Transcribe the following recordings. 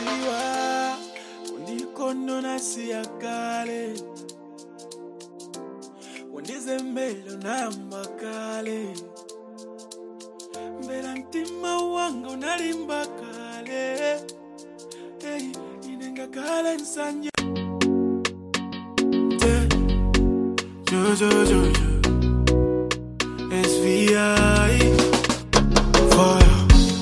ziwa undikonona siya kale undizembele unayamba kale mbela mtima wanga unalimba kale hey, inenga kale nsanje Te- jo, jo, jo, jo. SVI Fire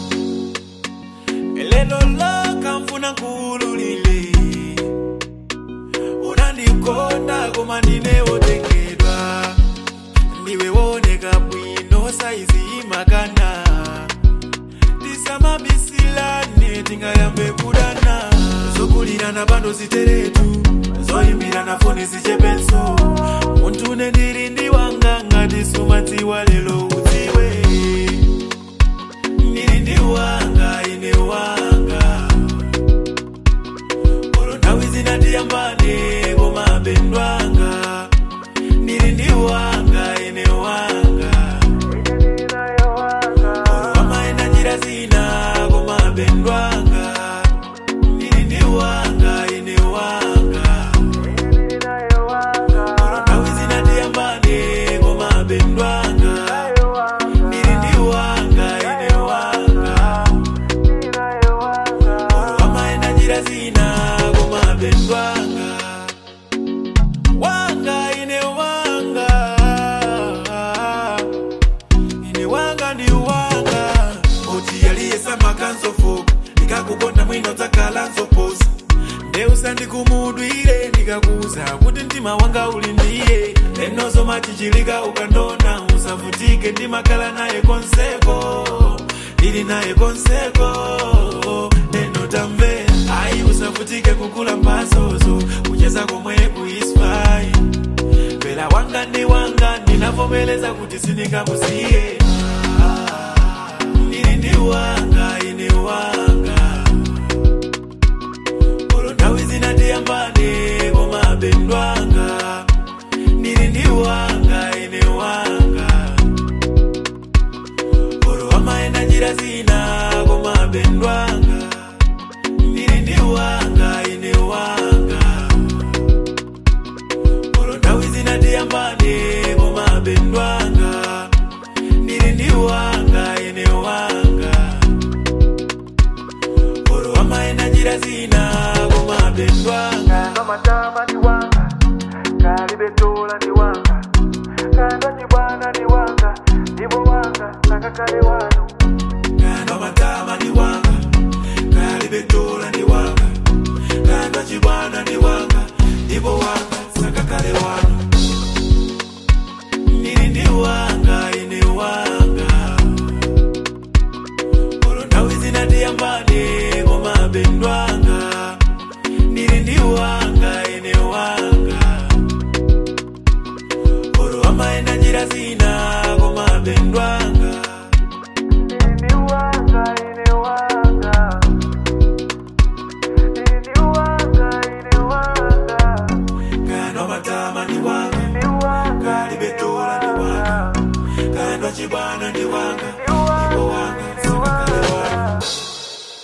Eleno laka mfuna nkululile Unandikonda koma ndinewotengedwa Ndiwe woneka bwino saizi imakana Tisamabisilane tingayambe kudana Zokulirana pando ziteretu Zoyimbirana foni zichepenso Muntu nendiri ndiwanga ngati sumadziwa lelo udziwe Ndiri ndiwanga ine wanga Olo nthawi zinatiyambane koma bendwanga Ndiri ndiwanga ine wanga Olo amaenda njira zina koma bendwanga Ndiri ndiwanga ine wanga Olo nthawi zinatiyambane koma bendwanga Ndiri ndiwanga ine wanga Olo amaenda njira zina koma bendwanga Wanga ine wanga Ine wanga ndi wanga Oti yaliyesa makanzofoka Ndikakukonda mwino dzakhala nzoposa Ndeusa ndikumudwire ndikakuza kuti mtima wanga uli ndiye lenozo machichilika ukandona usavutike ndimakhala naye konseko ndili naye konseko neno tamve ayi usavutike kukula mpasozo kucheza komwe kuispai pela wanga ndi wanga ndinavomeleza kuti sindingakusiye ndili ndi wanga ine wanga Olo nthawi zinatiyambane koma bendwanga ndili ndi wanga ine wanga Olo amaenda njira zina koma bendwanga ndili ndi wanga ine wanga Olo nthawi zinatiyambane koma bendwanga ndili ndi wanga ine wanga Olo amaenda njira zina koma bendwanga Kando matama ni wanga, kalibetola ni wanga, kando chibwana ni wanga, ndibo wanga, nakakale wano. Kando matama ni wanga Kalibetola ni wanga Kando chibwana ni wanga Ibo wanga